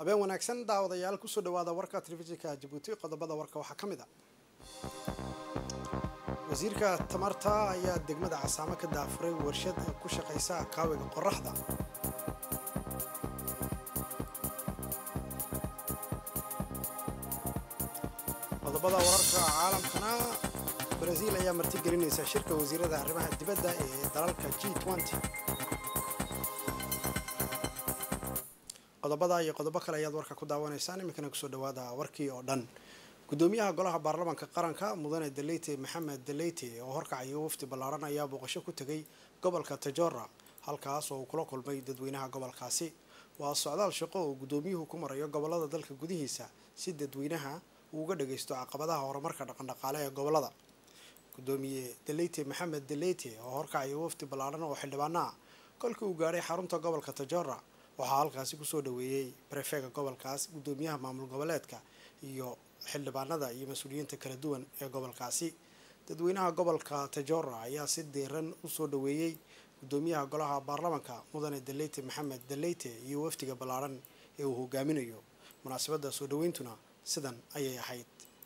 habeen wanaagsan daawadayaal kusoo dhawaada warka telefishinka jabuuti qodobada warka waxaa ka mid a wasiirka tamarta ayaa degmada casaamo ka daafuray warshad ku shaqaysa kaawiga qoraxda qodobada wararka caalamkana baraasiil ayaa martigelinaysa shirka wasiirada arrimaha dibadda ee dalalka g qodobada iyo qodobo kale ayaad warka ku daawanaysaan iminkana kusoo dhawaada warkii oo dhan gudoomiyaha golaha baarlamaanka qaranka mudane deleyte maxamed deleyte oo horkacayo wafdi ballaaran ayaa booqasho ku tegay gobolka tajora halkaas oo uu kula kulmay dadweynaha gobolkaasi waa socdaal shaqo oo gudoomiyuhu ku marayo gobolada dalka gudihiisa si dadweynaha uu uga dhagaysto caqabadaha horumarka dhaqandhaqaale ee gobolada gudoomiye deleyte maxamed deleyte oo horkacayo wafdi ballaaran oo xildhibaana ah kolkii uu gaadhay xarunta gobolka tajora waxaa halkaasi kusoo dhaweeyey brefega gobolkaas gudoomiyaha maamul goboleedka iyo xildhibaanada iyo mas-uuliyiinta kala duwan ee gobolkaasi dadweynaha gobolka tajora ayaa si diiran usoo dhaweeyey gudoomiyaha golaha baarlamaanka mudane deleyte maxamed deleyte iyo wafdiga ballaaran ee uu hogaaminayo munaasabadda soo dhaweyntuna sidan ayay ahayd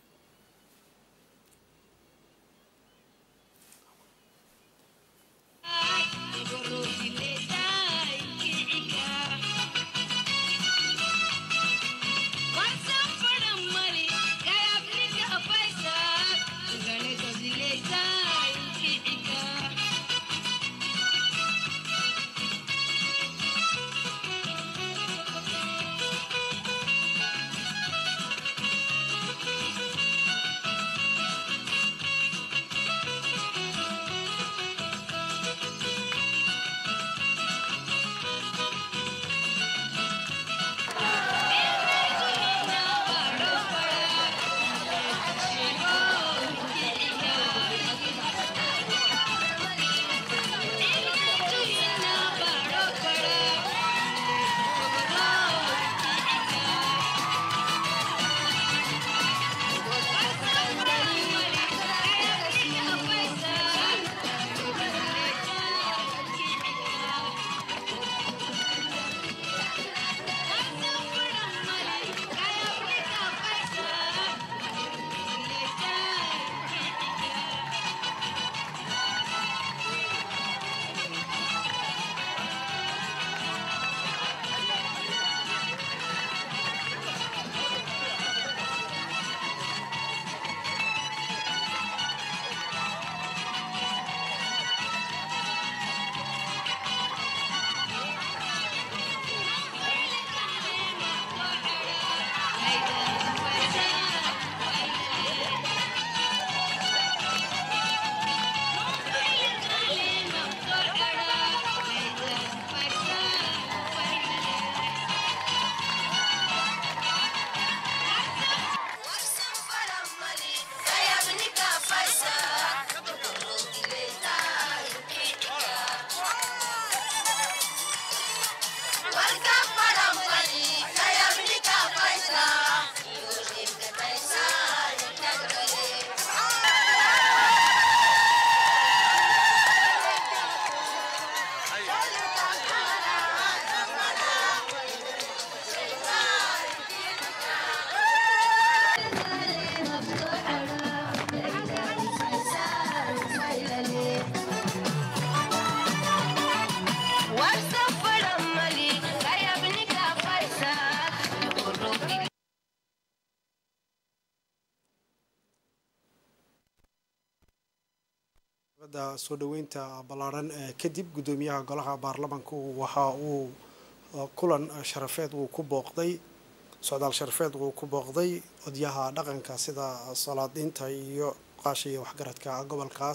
soo dhaweynta ballaaran kadib gudoomiyaha golaha baarlamaanku waxa uu kulan sharafeed uu ku booqday socdaal sharafeed uu ku booqday odyaha dhaqanka sida salaadiinta iyo qaasha iyo waxgaradka gobolkaas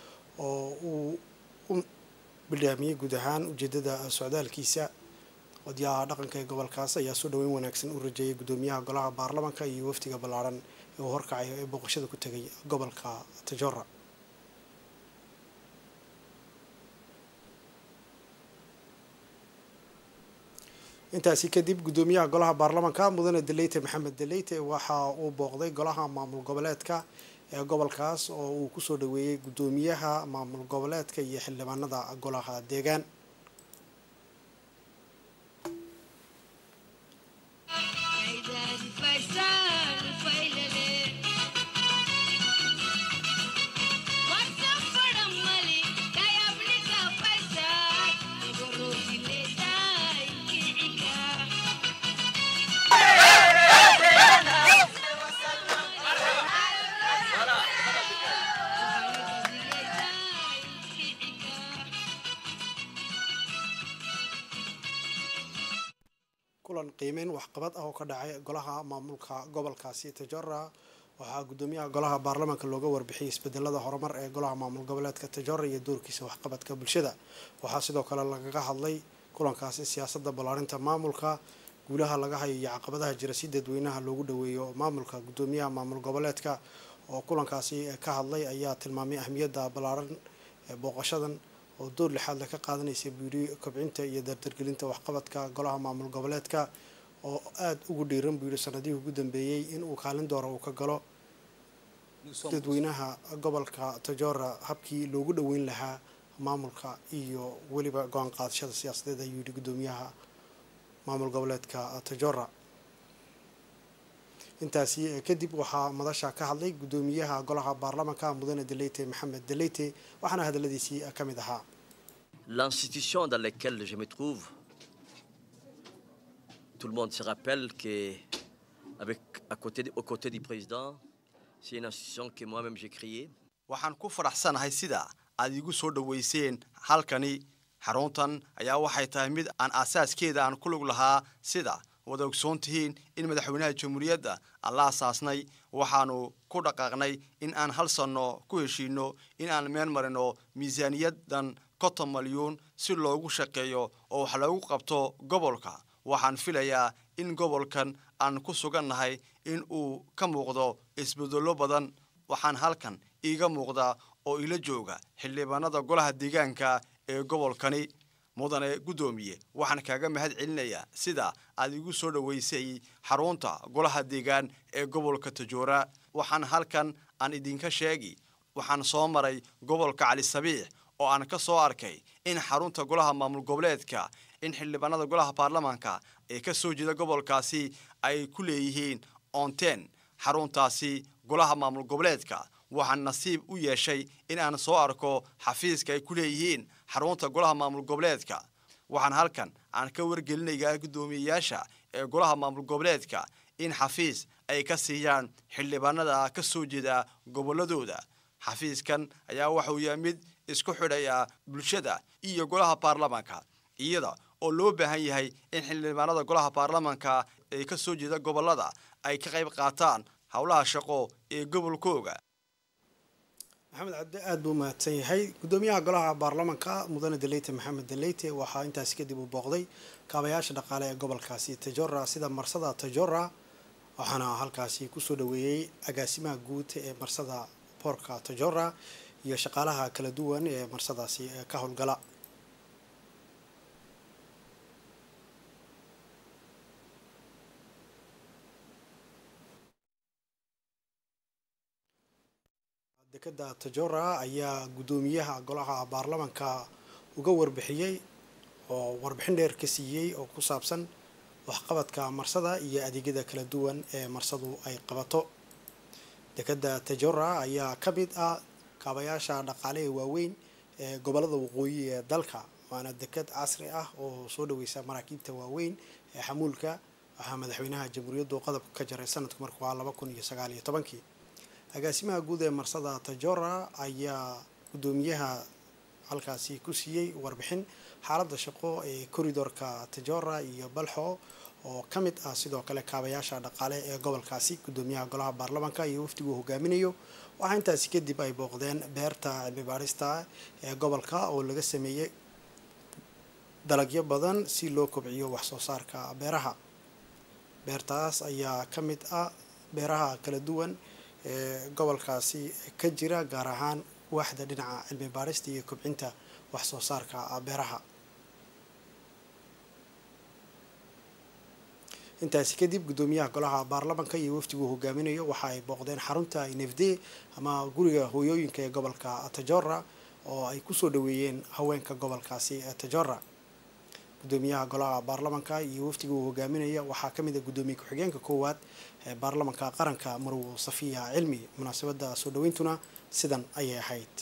oo uu u bidhaamiyey guud ahaan ujeedada socdaalkiisa odyaha dhaqanka ee gobolkaas ayaa soo dhaweyn wanaagsan u rajeeyay gudoomiyaha golaha baarlamaanka iyo wafdiga ballaaran ee uu horkacayo ee booqashada ku tegay gobolka tajora intaasi kadib gudoomiyaha golaha baarlamaanka mudane deleyte maxamed deleyte waxa uu booqday golaha maamul goboleedka ee gobolkaas oo uu kusoo dhaweeyey gudoomiyaha maamul goboleedka iyo xildhibaanada golaha deegaan kulan qiimeyn waxqabad ah oo ka dhacay golaha maamulka gobolkaasi tajora waxaa gudoomiyaha golaha baarlamaanka looga warbixiyay isbedelada horumar ee golaha maamul goboleedka tajora iyo doorkiisa waxqabadka bulshada waxaa sidoo kale lagaga hadlay kulankaasi siyaasada ballaarinta maamulka guulaha laga hayo iyo caqabadaha jira si dadweynaha loogu dhaweeyo maamulka gudoomiyaha maamul goboleedka oo kulankaasi ka hadlay ayaa tilmaamay ahmiyadda ballaaran ee booqashadan oo door lixaad le ka qaadanaysa buuri kobcinta iyo dardargelinta waxqabadka golaha maamul goboleedka oo aada ugu dhiiran buu yihi sanadihii ugu dambeeyey in uu kaalin doora uu ka galo dadweynaha gobolka tajora habkii loogu dhoweyn lahaa maamulka iyo weliba go-aan qaadashada siyaasadeed ayuu yihi gudoomiyaha maamul goboleedka tajora intaasi kadib waxaa madasha ka hadlay gudoomiyaha golaha baarlamaanka mudane deleyte maxamed deleyte waxaana hadaladiisii ka mid ahaa L'institution dans laquelle je me trouve, tout le monde se rappelle que, avec, à côté, de- aux côtés du président, c'est une institution que moi-même j'ai créée. waxaan ku faraxsanahay sida aad iigu soo dhoweyseen halkani xaruntan ayaa waxay tahay mid aan aasaaskeeda aan ku lug lahaa sida wada ogsoon tihiin in madaxweynaha jamhuuriyadda aan la asaasnay waxaanu ku dhaqaaqnay in aan hal sanno ku heshiino in aan meel marino miisaaniyadan konton malyuun si loogu shaqeeyo oo wax loogu qabto gobolka waxaan filayaa in gobolkan aan ku sugannahay in uu ka muuqdo isbedello badan waxaan halkan iiga muuqda oo ila jooga xildhibaanada golaha deegaanka ee gobolkani mudane guddoomiye waxaan kaaga mahad celinayaa sida aad igu soo dhoweysay xarunta golaha deegaan ee gobolka tajoora waxaan halkan aan idinka sheegi waxaan soo maray gobolka cali sabiix oo aan ka soo arkay in xarunta golaha maamul goboleedka in xildhibaanada golaha baarlamaanka ee ka soo jeeda gobolkaasi ay ku leeyihiin onten xaruntaasi golaha maamul goboleedka waxaan nasiib u yeeshay in aan soo arko xafiiska ay ku leeyihiin xarunta golaha maamul goboleedka waxaan halkan aan ka wargelinayaa guddoomiyeyaasha ee golaha maamul goboleedka in xafiis ay ka siiyaan xildhibaanada ka soo jeeda gobolladooda xafiiskan ayaa waxuu yahay mid isku xidhaya bulshada iyo golaha baarlamaanka iyada oo loo baahan yahay in xildhibaanada golaha baarlamaanka ee ka soo jeeda gobollada ay ka qayb qaataan howlaha shaqo ee gobolkooga maxamed cabdi aada buu mahadsan yahay gudoomiyaha golaha baarlamaanka mudane deleyte maxamed deleyte waxaa intaasi kadib uu booqday kaabayaasha dhaqaale ee gobolkaasi tajora sida marsada tajora waxaana halkaasi kusoo dhaweeyey agaasimaha guud ee marsada boorka tajora iyo shaqaalaha kala duwan ee marsadaasi ka howlgala dekada tajora ayaa guddoomiyaha golaha baarlamaanka uga warbixiyey oo warbixin dheer ka siiyey oo ku saabsan waxqabadka marsada iyo adeegyada kala duwan ee marsadu ay qabato dekada tajora ayaa ka mid ah kaabayaasha dhaqaale ee waaweyn ee gobolada waqooyi ee dalka waana dekad casri ah oo soo dhaweysa maraakiibta waaweyn ee xamuulka waxaa madaxweynaha jamhuuriyaddu qodobka ka jaray sanadku markuu ahaa laba kun iyo sagaal iyo tobankii agaasimaha guud ee marsada tajora ayaa guddoomiyaha halkaasi ku siiyey warbixin xaaladda shaqo ee koridorka tajora iyo balxo oo ka mid ah sidoo kale kaabayaasha dhaqaale ee gobolkaasi guddoomiyaha golaha baarlamaanka iyo wafdigu hogaaminayo waxaa intaasi kadib ay booqdeen beerta cilmi baadhista ee gobolka oo laga sameeyey dalagyo badan si loo kobciyo waxsoo saarka beeraha beertaas ayaa ka mid ah beeraha kala duwan ee gobolkaasi ka jira gaar ahaan waaxda dhinaca cilmi baadhista iyo kobcinta wax soo saarka beeraha intaasi kadib guddoomiyaha golaha baarlamaanka iyo wafdigu hogaaminayo waxa ay booqdeen xarunta nefde ama guriga hooyooyinka ee gobolka tajora oo ay kusoo dhaweeyeen haweenka gobolkaasi ee tajora guddoomiyaha golaha baarlamaanka iyo wafdiga uu hogaaminaya waxaa ka mid a guddoomiye ku-xigeenka koowaad ee baarlamaanka qaranka marwo safiya cilmi munaasabadda soo dhaweyntuna sidan ayay ahayd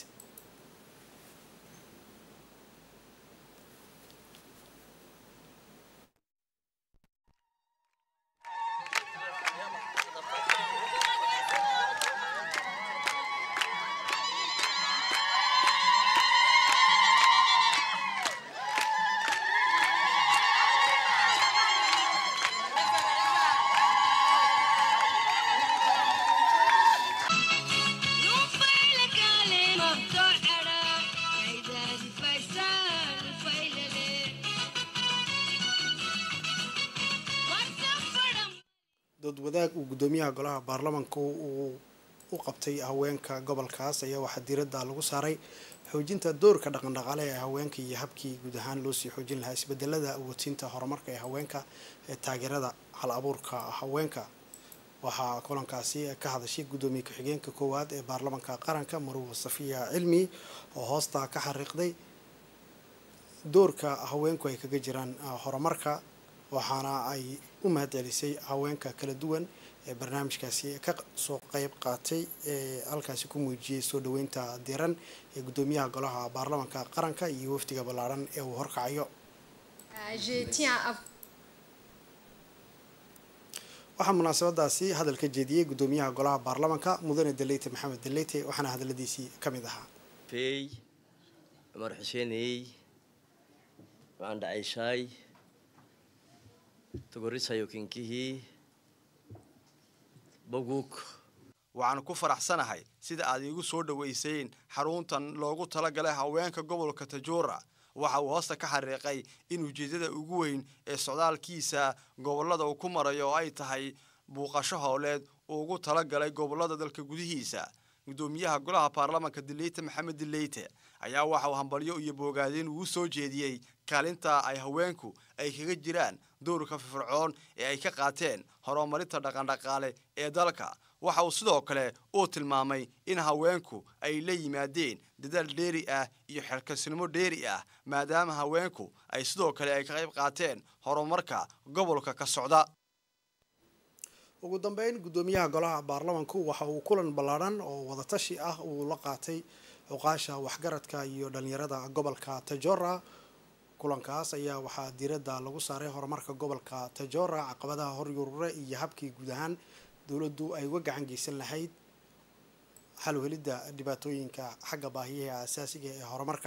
wadaag uu guddoomiyaha golaha baarlamanka uu u qabtay haweenka gobolkaas ayaa waxaa diiradda lagu saaray xoojinta doorka dhaqandhaqaale ee haweenka iyo habkii guud ahaan loosii xoojin lahaa isbedelada awoodsiinta horumarka ee haweenka ee taageerada hal abuurka haweenka waxaa kulankaasi ka hadashay guddoomiye ku-xigeenka koowaad ee baarlamanka qaranka maruwa safiya cilmi oo hoosta ka xariiqday doorka haweenku ay kaga jiraan horumarka waxaana ay u mahadcelisay haweenka kala duwan ee barnaamijkaasi ka soo qeyb qaatay ee halkaasi ku muujiyey soo dhaweynta diran ee guddoomiyaha golaha baarlamanka qaranka iyo wafdiga ballaaran ee uu horkacayo waxaa munaasabadaasi hadal ka jeediyey guddoomiyaha golaha baarlamanka mudane daleyte maxamed daleyte waxaana hadaladiisii ka mid ahaa fey cumar xuseeney waxaan dhacayshaay togorisayo kinkihii bogug waxaan ku faraxsanahay sida aad iigu soo dhoweyseen xaruntan loogu talagalay haweenka gobolka tajuura waxa uu hoosta ka xariiqay in ujeeddada ugu weyn ee socdaalkiisa gobollada uu ku marayo oo ay tahay buuqasho howleed uu ugu talagalay gobollada dalka gudihiisa guddoomiyaha golaha baarlamanka dileyte maxamed dileyte ayaa waxa uu hambalyo iyo boogaadeen uu soo jeediyey kaalinta ay haweenku ay kaga jiraan doorka firfircoon ee ay ka qaateen horumarinta dhaqandhaqaale ee dalka waxa uu sidoo kale uu tilmaamay in haweenku ay la yimaadeen dadaal dheeri ah iyo xerkasnimo dheeri ah maadaama haweenku ay sidoo kale ay ka qayb qaateen horumarka gobolka ka socda ugu dambeyn guddoomiyaha golaha baarlamanku waxa uu kulan ballaadhan oo wadatashi ah uu la qaatay cuqaasha waxgaradka iyo dhalinyarada gobolka tajora kulankaas ayaa waxaa diiradda lagu saaray horumarka gobolka tajora caqabadaha horyurure iyo habkii guud ahaan dowladdu ay uga gacan geysan lahayd xal helidda dhibaatooyinka xagga baahiyaha asaasiga ee horumarka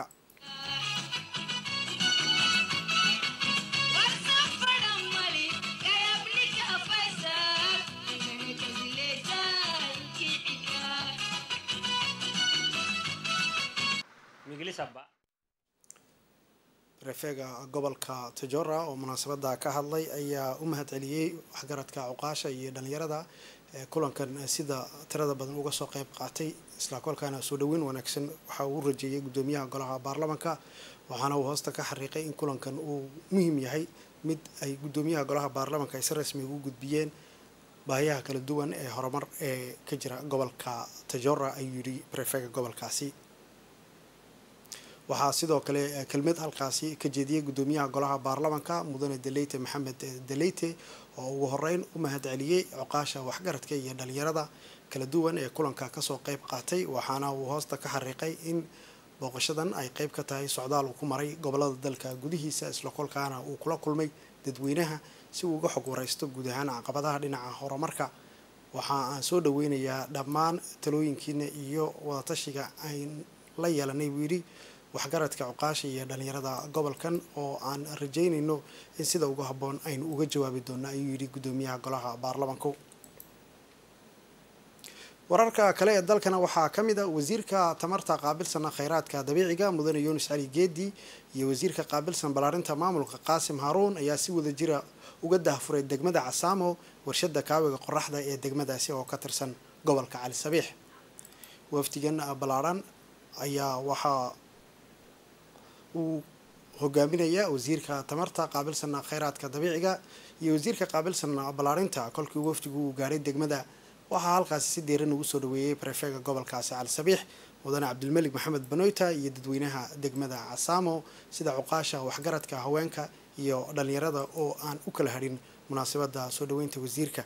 refeega gobolka tajora oo munaasabada ka hadlay ayaa u mahad celiyey waxgaradka cuqaasha iyo dhalinyarada ee kulankan sida tirada badan uga soo qeyb qaatay isla kolkaana soo dhaweyn wanaagsan waxa uu rajeeyay guddoomiyaha golaha baarlamanka waxaana uu hoosta ka xariiqay in kulankan uu muhiim yahay mid ay guddoomiyaha golaha baarlamanka ay si rasmi ugu gudbiyeen baahiyaha kala duwan ee horumar ee ka jira gobolka tajora ayuu yidhi refeega gobolkaasi waxaa sidoo kale kelmad halkaasi ka jeediyey guddoomiyaha golaha baarlamanka mudane deleyte maxamed deleyte oo ugu horeyn u mahad celiyey coqaasha waxgaradka iyo dhalinyarada kala duwan ee kulanka kasoo qeyb qaatay waxaana uu hoosta ka xariiqay in booqashadan ay qeyb ka tahay socdaal uu ku maray gobolada dalka gudihiisa isla kolkaana uu kula kulmay dadweynaha si uu uga xog wareysto guud ahaan caqabadaha dhinaca horumarka waxa aan soo dhaweynayaa dhammaan talooyinkiina iyo wadatashiga ayn la yeelanay buu yidhi waxgaradka cuqaasha iyo dhalinyarada gobolkan oo aan rajeynayno in sida ugu habboon aynu uga jawaabi doono ayuu yidhi guddoomiyaha golaha baarlamanku wararka kale ee dalkana waxaa ka mid a wasiirka tamarta qaabilsana kheyraadka dabiiciga mudane yuunus cali geedi iyo wasiirka qaabilsan ballaarinta maamulka qaasim haaruun ayaa si wada jira uga dahfuray degmada casaamo warshada kaawiga qoraxda ee degmadaasi oo ka tirsan gobolka cali sabiix wafdigan ballaaran ayaa waxaa uu hogaaminaya wasiirka tamarta qaabilsana kheyraadka dabiiciga iyo wasiirka qaabilsana ballaarinta kolkii wafdigu uu gaadhay degmada waxaa halkaasi si deeran ugu soo dhaweeyey barefeega gobolkaasi cali sabiix mudane cabdilmelig maxamed banoyta iyo dadweynaha degmada casaamo sida cuqaasha waxgaradka haweenka iyo dhalinyarada oo aan u kala hadhin munaasabada soo dhaweynta wasiirka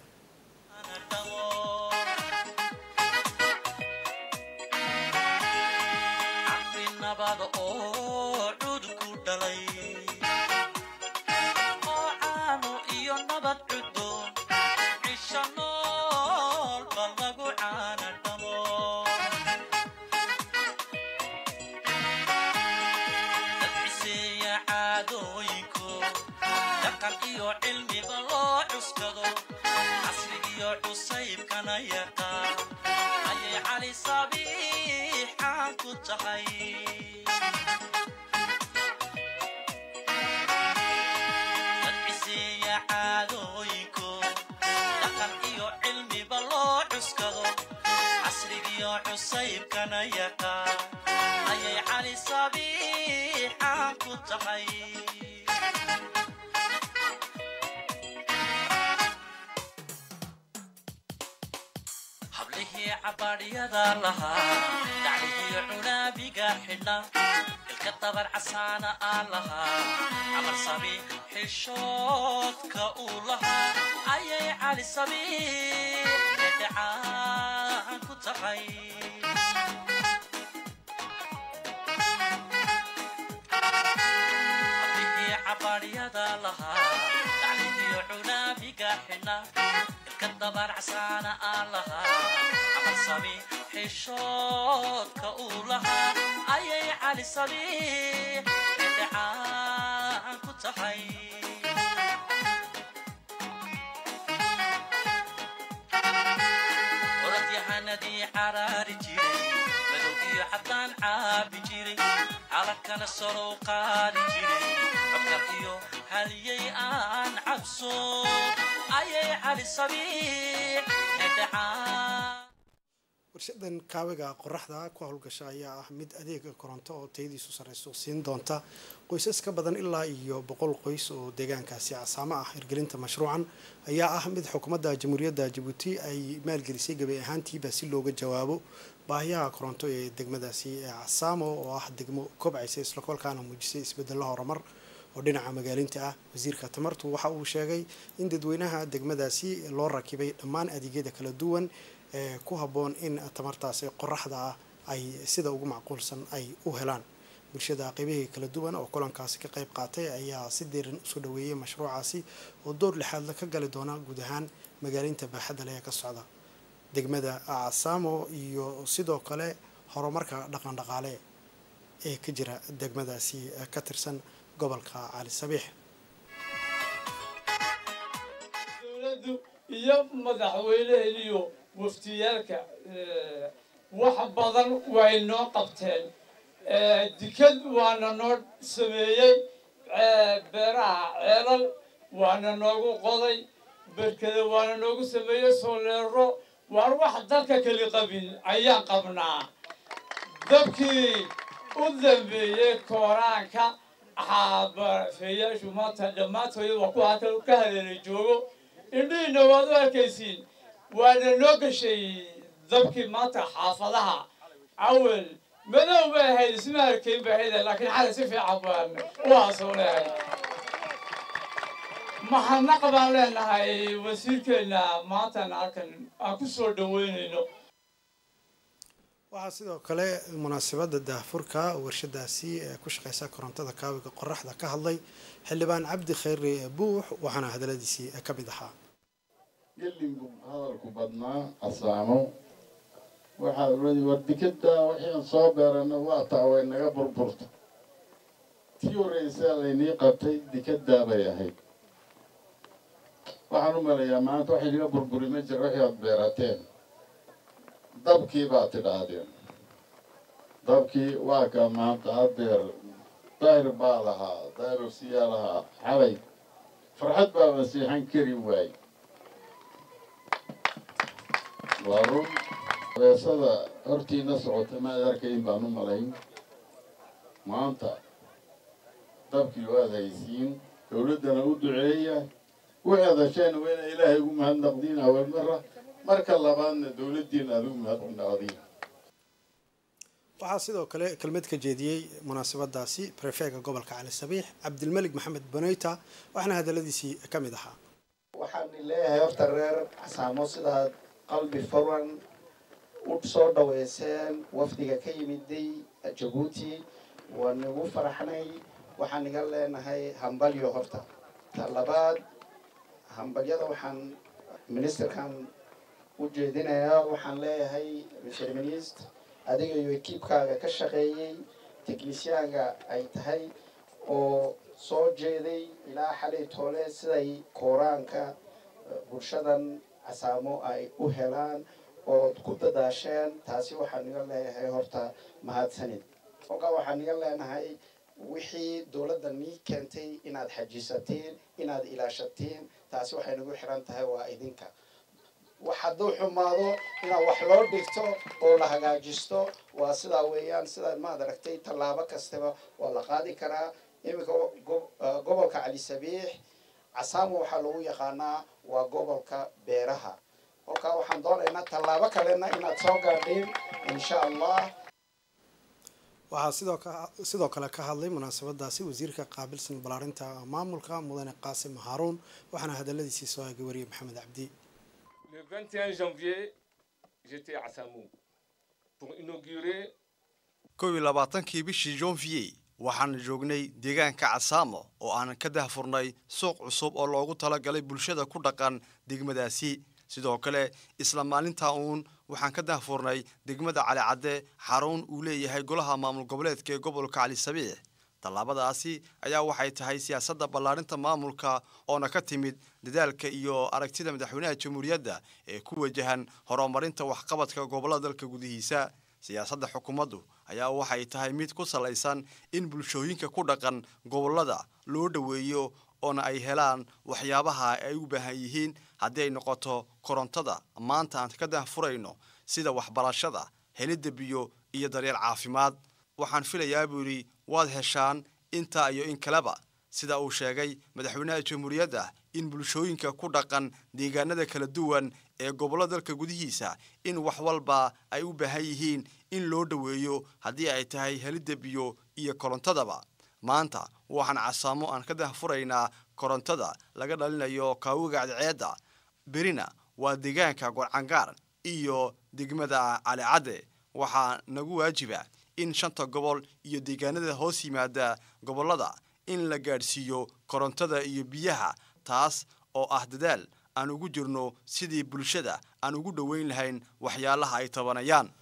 iyo cusaybkana yaqaan ayay cali sabiixaan ku tahay hablihii cabaadhyada lahaa daclihii cunaabiga xidhna ilka dabar casaana aan lahaa camal sabi xishoodka uu lahaa ayay cali sabiix dhedhecaan ku tahay hablihii cabaadhyada lahaa daclihii cunaabiga xidhna ilka dabar casaana aan lahaa camal sabi xishoodka uu lahaa ayay cali sabiix dhedhecaan ku tahay orodyahanadii caraari jiray madow iyo caddaan caabi jiray calalkana sorow qaadi jiray codkar iyo haliyay aan cabso ayay cali sabiix dhedhecaan warshadan kaawiga qoraxda ku howlgasha ayaa ah mid adeega koronto oo tayadiisu sareyso siin doonta qoysas ka badan ilaa iyo boqol qoys oo deegaankaasi casaamo ah hirgelinta mashruucan ayaa ah mid xukuumadda jamhuuriyadda jabuuti ay maalgelisay gabi ahaantiiba si looga jawaabo baahiyaha koronto ee degmadaasi ee casaamo oo ah degmo kobcaysa islakolkaana muujisay isbedelo horumar oo dhinaca magaalinta ah wasiirka tamartu waxa uu sheegay in dadweynaha degmadaasi loo rakibay dhammaan adeegyada kala duwan ee ku habboon in tamartaasi qoraxda ah ay sida ugu macquulsan ay u helaan bulshada qeybihii kala duwan oo kulankaasi ka qayb qaatay ayaa si diiran usoo dhaweeyay mashruucaasi oo door lixaadla ka gali doona guud ahaan magaalinta baaxadda leh ee ka socda degmada casaamo iyo sidoo kale horumarka dhaqan dhaqaale ee ka jira degmadaasi ka tirsan gobolka cali sabiix dowladdu iyo madaxweyneheen iyo waftiyaalka wax badan way noo qabteen dikad waana noo sameeyey beeraha ceelal waana noogu qoday berkada waana noogu sameeyey sooleero waan wax dalka keli qabin ayaan qabnaa dabkii u dambeeyey kooraanka xaabafeeyaashu maanta dhammaantooda waa ku halkan ka haleelay joogo indhihiina waad u arkaysiin waana noo gashay dabkii maanta xaafadaha awel madow bay ahayd isma arkayn bay ahayd laakiin xalay si fiican baan u haasoonahay mahadnaq baan leenahay wasiirkeena maantan halkan aan ku soo dhaweynayno waxaa sidoo kale munaasabada daahfurka warshadaasi ee ku shaqeysa korontada kaawiga qoraxda ka hadlay xildhibaan cabdi khayre buux waxaana hadaladiisii ka mid ahaa gelinku hadalku badnaa casaamo waxaa uli war dikada waxaan soo beerana waa taa way naga burburta tii horreysaa laynii qabtay dikadaa bay ahayd waxaan u maleeyaa maanta waxay naga burburi ma jira waxay aad beerateen dabkii baad tidhaahdeen dabkii waa ka maanta adeer daahir baa lahaa daahirosiyaa lahaa xalay farxad baa masiixan kari waay waa run beesada hortiina socota maad arkayn baan u malayn maanta dabkii waad haysiin dowladdana u duceeya waxaad hesheen waa ina ilaahay ugu mahadnaqdiin awal mara marka labaadna dowladdiina aad ugu mahadnaqdiin waxaa sidoo kale kelmad ka jeediyey munaasabadaasi prefeega gobolka cali sabiix cabdilmalik maxamed boneyta waxaana hadaladiisii ka mid ahaa waxaan leeyahay horta reer casaamo sidaad qalbi furan u soo dhaweyseen wafdiga ka yimiday jabuuti waan igu faraxnay waxaan iga leenahay hambalyo horta ta labaad hambalyada waxaan ministerkan u jeedinayaa waxaan leeyahay mr ministr adiga iyo ekiibkaaga ka shaqeeyey technisyaanka ay tahay oo soo jeeday ilaa xalay toole siday kooraanka bulshadan casaamo ay u helaan ood ku dadaasheen taasi waxaan iga leeyahay horta mahadsanid kolkaa waxaan iga leenahay wixii dowladda nii keentay inaad xajisatiin inaad ilaashatiin taasi waxay nagu xiran tahay waa idinka wax hadduu xumaado inaa wax loo dhigto oo la hagaajisto waa sidaa weeyaan sidaa maad aragtay tallaabo kastaba waa la qaadi karaa iminka gobolka cali sabiix casaamo waxaa lagu yaqaanaa waa gobolka beeraha kolkaa waxaan doonaynaa tallaabo kalena inaad soo gaadhiin insha allah waxaa sidoo ka sidoo kale ka hadlay munaasabadaasi wasiirka qaabilsan balaarinta maamulka mudane qaasim haaruun waxaana hadaladiisii soo eegay wariyay maxamed cabdi Le 21 janvier, j'étais à Samou pour inaugurer kow iyo labaatankii bishii jonvier waxaan joognay deegaanka casaamo oo aan ka dahfurnay suuq cusub oo loogu talagalay bulshada ku dhaqan degmadaasi sidoo kale isla maalintaa uun waxaan ka dahfurnay degmada cali cadde xarun uu leeyahay golaha maamul goboleedka ee gobolka cali sabiix tallaabadaasi ayaa waxay tahay siyaasadda ballaarinta maamulka oona ka timid dadaalka iyo aragtida madaxweynaha jamhuuriyadda ee ku wajahan horumarinta waxqabadka gobollada dalka gudihiisa siyaasadda xukuumaddu ayaa waxay tahay mid ku salaysan in bulshooyinka ku dhaqan gobollada loo dhoweeyo oona ay helaan waxyaabaha ay u baahan yihiin haddii ay noqoto korontada maanta aan ka dahfurayno sida waxbarashada helidda biyo iyo daryeel caafimaad waxaan filayaa buu yidhi waad heshaan intaa iyo in kaleba sida uu sheegay madaxweynaha jamhuuriyadda in bulshooyinka ku dhaqan deegaanada kala duwan ee gobollada dalka gudihiisa in wax walba ay u baahan yihiin in loo dhoweeyo haddii ay tahay helidda biyo iyo korontadaba maanta waxaan casaamo aan ka dahfuraynaa korontada laga dhalinayo kaawiga cadceedda berina waa deegaanka gorcangaar iyo degmada calicadde waxaa nagu waajiba in shanta gobol iyo deegaanada hoos yimaada gobollada in la gaadhsiiyo korontada iyo biyaha taas oo ah dadaal aan ugu jirno sidii bulshada aan ugu dhoweyn lahayn waxyaalaha ay tabanayaan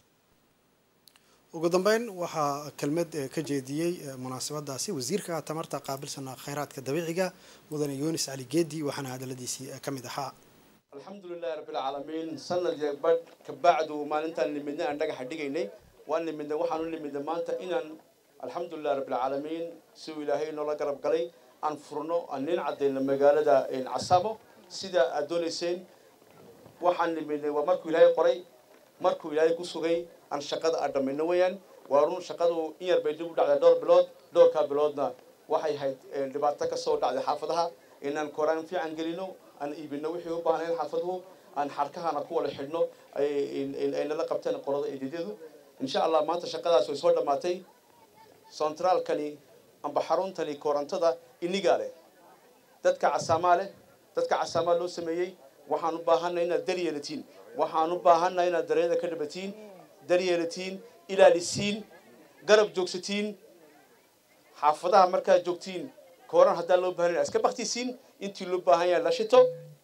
ugu dambeyn waxaa kelmad ka jeediyey munaasabadaasi wasiirka tamarta qaabilsan kheyraadka dabiiciga mudane yunis cali geedi waxaana hadaladiisii ka mid ahaa alxamdu lilahi rabbilcaalamiin sanad iyo badh kabacdu maalintaan nimidnay aan dhagaxa dhigaynay waan nimidnay waxaan u nimidnay maanta inaan alxamdulilahi rabbilcaalamiin siuu ilaahay noola garab galay aan furno aan nin caddayno magaalada casamo sida aad doonayseen waxaan nimidnay waa markuu ilaahay qoray markuu ilaahay ku sugay aan shaqada aan dhammayno weeyaan waa run shaqadu in yar bay dib u dhacday dhowr bilood dhowrkaa biloodna waxay hayd dhibaato ka soo dhacday xaafadaha inaan koraan fiican gelino aan iibino wixii u baahnayn xaafaduhu aan xarkahana ku wada xidhno ay nala qabteen qorada eedeedyadu insha allah maanta shaqadaas way soo dhammaatay centraalkani amba xaruntani korantada inigaa leh dadka casaamaa leh dadka casaamaa loo sameeyey waxaan u baahanay inaad daryeelatiin waxaan u baahanay inaad dareeda ka dhabatiin daryeelatiin ilaalisiin garab joogsatiin xaafadaha markaad joogtiin kooran haddaan loo bahan iska baktisiin intii loo baahan yahay la shito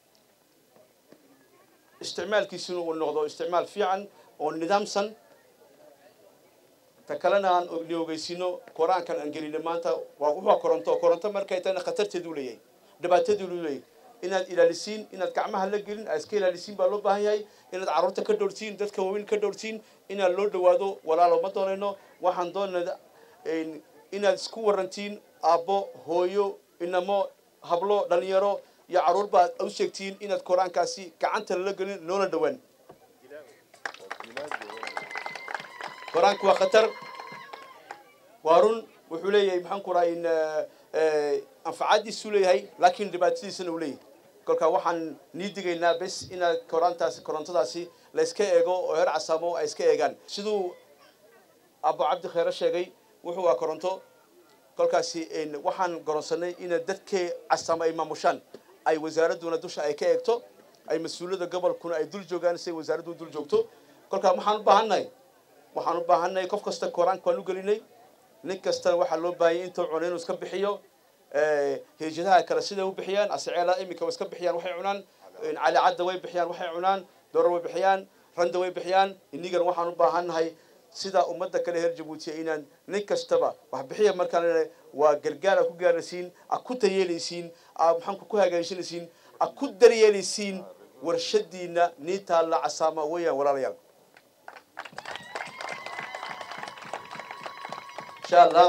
isticmaalkiisuna uu noqdo isticmaal fiican oo nidaamsan ta kalena aan ni ogeysino koraankan aan gelino maanta waa wuxua koronto koronto markay tahayna khatarteedu leeyahay dhibaatadeedu leeyahay inaad ilaalisiin inaad gacmaha la gelin aad iska ilaalisiin baa loo baahan yahay inaad carruurta ka dhowrtiin dadka waaweyn ka dhowrtiin inaad loo dhawaado walaalo ma doonayno waxaan doonayna inaad isku warantiin aabbo hooyo inamo hablo dhalinyaro iyo carruur baad u sheegtiin inaad koraankaasi gacanta lala gelin loola dhawaan koraanku waa khatar waa run wuxuu leeyahay maxaan ku rahay anfacadiisuu leeyahay laakiin dhibaatadiisana uu leeyahay kolkaa waxaan nii digaynaa bes inaad koraantaasi korontadaasi la iska eego oo heer casaamo ay iska eegaan siduu abo cabdi kheyre sheegay wuxuu waa koronto kolkaasi waxaan goronsanay ina dadkee casaamo ay maamushaan ay wasaaradduna dusha ay ka eegto ay mas-uuliyadda gobolkuna ay dul joogaan si ay wasaaraddu dul joogto kolkaa waxaan u baahannahay waxaan u baahannahay qof kasta koraanka waan u gelinay nin kastana waxaa loo baahanyay intuu cuno inuu iska bixiyo heejadaha kale siday u bixiyaan asaceela iminka way iska bixiyaan waxay cunaan calicadda way bixiyaan waxay cunaan dorar way bixiyaan randa way bixiyaan inigana waxaan u baahannahay sida ummadda kale reer jabuutiya inaan nin kastaba wax bixiya markaan waa gargaar aad ku gaaraysiin aad ku tayeelaysiin aad maxaanku ku hagaajinaysiin aad ku daryeelaysiin warshadiina niintaa la casaama weeyaan walaalayaal insha allah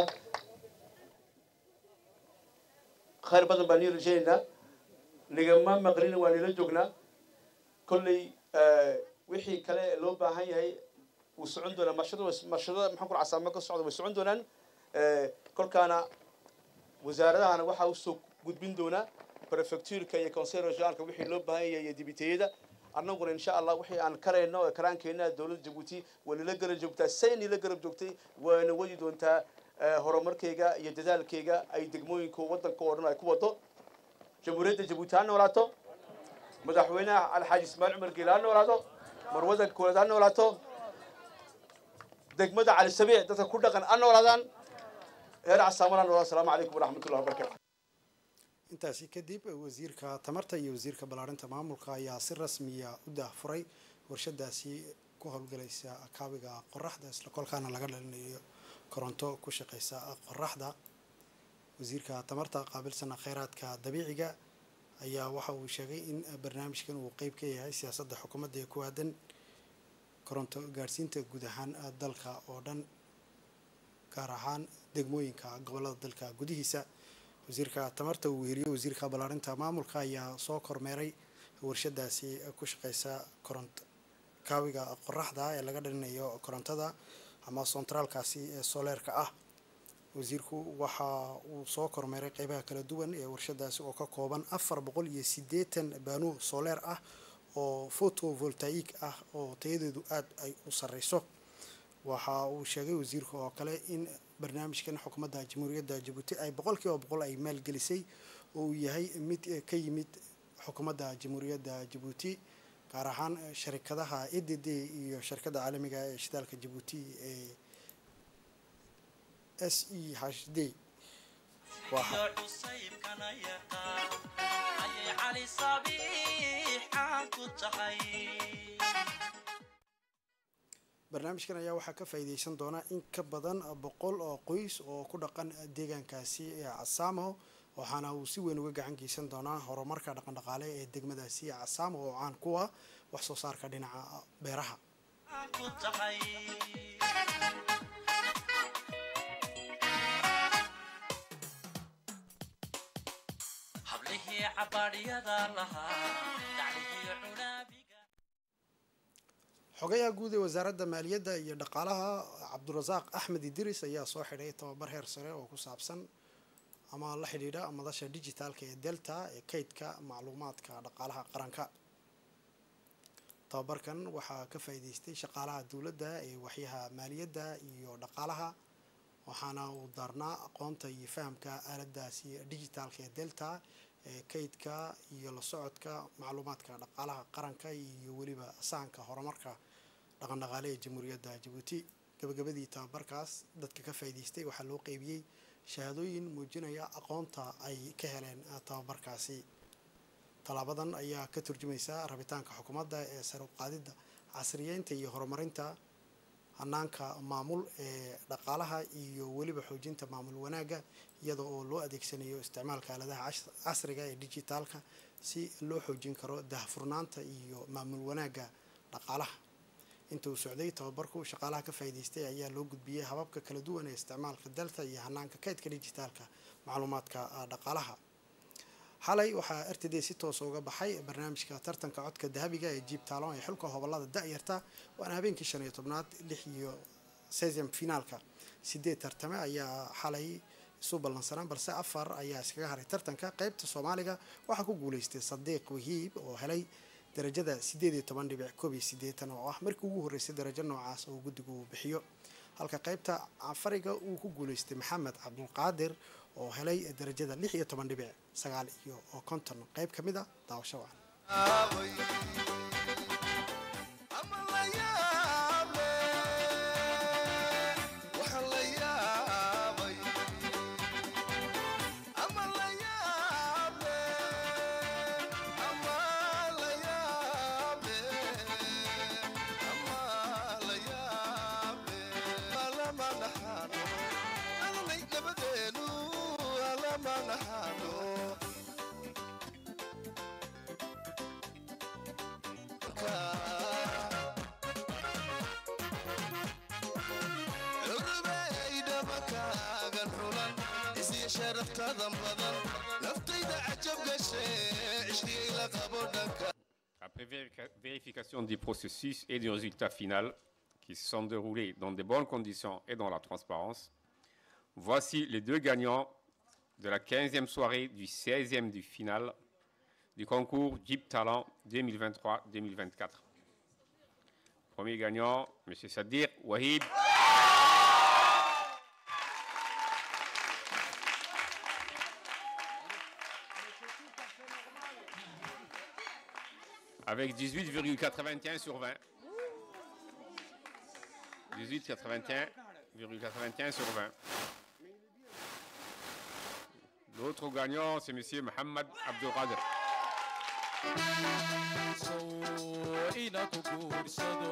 khayr badan baan nii rajaynaynaa nigama maqlina waa nila joognaa kolley wixii kale loo baahan yahay wuu socon doonaa marshada marshadada maxaan kula casaamo ka socda way socon doonaan kolkaana wasaaradahana waxaa usoo gudbin doonaa prefectureka iyo conseil regionalka wixii loo baahan yahay iyo dibiteyada annaguna insha allah wixii aan karayno ee karaankeenna dowladda jabuuti waa nila garab joogtaa say nila garab joogtay waana wadi doontaa horumarkayga iyo dadaalkayga ay degmooyinka waddanka oo dhan ay ku wado jamhuuriyadda jabuuti ha noolaato madaxweynaha alxaaji ismaaciil cumar geele ha noolaado marwada koowaad ha noolaato degmada cali sabiic dadka ku dhaqan ha noolaadaan heer casaamana noolaa asalaamu calaykum waraxmatullahi wabarakatu intaasi kadib wasiirka tamarta iyo wasiirka ballaarinta maamulka ayaa si rasmiya u daahfuray warshadaasi ku howlgalaysa kaabiga qoraxda isla kolkaana laga dhalinayo koronto ku shaqeysa qoraxda wasiirka tamarta qaabilsana kheyraadka dabiiciga ayaa waxa uu sheegay in barnaamijkan uu qeyb ka yahay siyaasadda xukuumadda ee ku aadan koronto gaadhsiinta guud ahaan dalka oo dhan gaar ahaan degmooyinka gobolada dalka gudihiisa wasiirka tamarta uu weheliyey wasiirka ballaarinta maamulka ayaa soo kormeeray warshadaasi ku shaqeysa koronto kaawiga qoraxda ee laga dhalinayo korontada ama sontraalkaasi ee soleerka ah wasiirku waxa uu soo kormeeray qeybaha kala duwan ee warshadaasi oo ka kooban afar boqol iyo siddeetan baanu soleer ah oo photovoltaic ah oo tayadeedu aada ay u sareyso waxa uu sheegay wasiirka oo kale in barnaamijkan xukuumadda jamhuuriyadda jabuuti ay boqol kiiba boqol ay maalgelisay oo uu yahay mid ka yimid xukuumadda jamhuuriyadda jabuuti gaar ahaan sharikadaha e d d iyo shirkadda caalamiga ee shidaalka jabuuti ee s e h d barnaamijkan ayaa waxaa ka faa'iideysan doona in ka badan boqol oo qoys oo ku dhaqan deegaankaasi ee casaamo waxaana uu si weyn uga gacan geysan doonaa horumarka dhaqandhaqaale ee degmadaasi casaamo oo caan kuwa wax soo saarka dhinaca beeraha xogayaha guud ee wasaaradda maaliyadda iyo dhaqaalaha cabdurasaaq axmed idiris ayaa soo xidhay tababar heer sare oo ku saabsan ama la xidhiidha madasha dijitaalka ee delta ee kaydka macluumaadka dhaqaalaha qaranka tababarkan waxaa ka faa'iideystay shaqaalaha dowladda ee waxyaha maaliyadda iyo dhaqaalaha waxaana uu daarnaa aqoonta iyo fahamka aaladaasi dijitaalka ee delta ee kaydka iyo la socodka macluumaadka dhaqaalaha qaranka iyo weliba sahanka horumarka dhaqandhaqaale ee jamhuuriyadda jabuuti gabagabadii tababarkaas dadka ka faa'iideystay waxaa loo qeybiyey shahaadooyin muujinaya aqoonta ay ka heleen tababarkaasi tallaabadan ayaa ka turjumaysa rabitaanka xukuumadda ee sare u qaadidda casriyeynta iyo horumarinta hanaanka maamul ee dhaqaalaha iyo weliba xoojinta maamul wanaagga iyada oo loo adeegsanayo isticmaalka aaladaha casriga ee dijitaalka si loo xoojin karo dahfurnaanta iyo maamul wanaagga dhaqaalaha inta uu socday tababarku shaqaalaha ka faa'iideystay ayaa loo gudbiyey hababka kala duwan ee isticmaalka dalta iyo hanaanka kaydka dijitaalka macluumaadka dhaqaalaha xalay waxaa r t d si toosa uga baxay barnaamijka tartanka codka dahabiga ee jiib taalon ee xulka hobolada da-yarta waana habeenkii shan iyo tobnaad lix iyo sesam finaalka sideed tartame ayaa xalay isu ballansanaan balse afar ayaa iskaga haray tartanka qeybta soomaaliga waxaa ku guuleystay sadiiq wahiib oo helay darajada sideed iyo toban dhibic koob iyo sideetan oo ah markii ugu horreysay darajo noocaas oo guddigu uu bixiyo halka qeybta afariga uu ku guuleystay maxamed cabdulqaadir oo helay darajada lix iyo toban dhibic sagaal iyo oo konton qeyb ka mid a daawasho wacan vérica- vérification du processus et du résultat final qui se sont déroulés dans de bonnes conditions et dans la transparence, voici les deux gagnants de la 15e soirée du 16e du final du concours Jeep Talent 2023-2024. Premier gagnant, M. Sadir Wahib. Avec 18,81 sur 20. 18,81,81 sur 20. L'autre gagnant, c'est M. Mohamed Abdelkader. ina ku guursado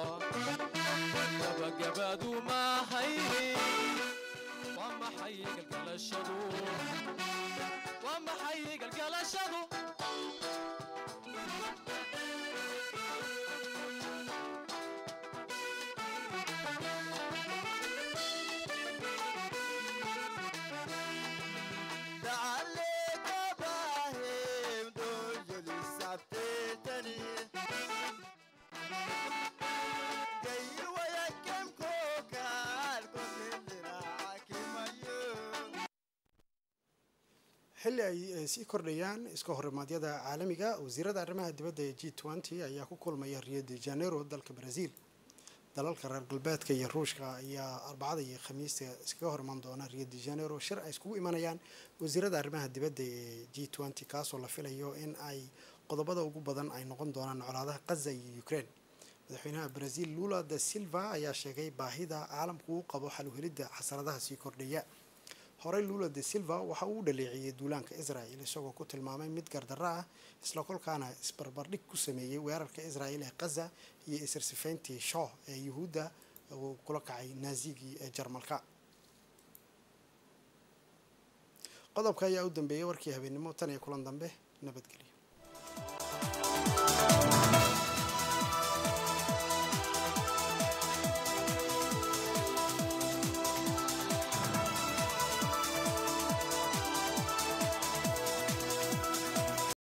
gabagabadu maahay waa maxay galgalashadu waa maxay galgalashadu xilli ay eh, sii kordhayaan iska horimaadyada caalamiga wasiirada arrimaha dibadda ee g twenty ayaa ku kulmaya rio de janeiro dalka brazil dalalka reer galbeedka iyo ruushka ayaa arbacada iyo khamiista iskaga horimaan doona rio de janeiro shir ay iskugu imanayaan wasiirada arrimaha dibadda ee g twenty kaasoo la filayo in ay qodobada ugu badan ay noqon doonaan colaadaha gaza iyo ukraine madaxweynaha brazil lula da silva ayaa sheegay baahida caalamku uu qabo xal u helidda xasaradaha sii kordhaya horey lula de silva waxa uu u dhaleeciyey duulaanka israel isagoo ku tilmaamay mid gardarro ah isla kolkaana isbarbardhig ku sameeyey weerarka israel ee gaza iyo isirsifayntii shooh ee yuhuudda uu kula kacay naazigii ee jarmalka qodobka ayaa u dambeeyay warkii habeennimo tan iyo kulan dambe nabadgelyo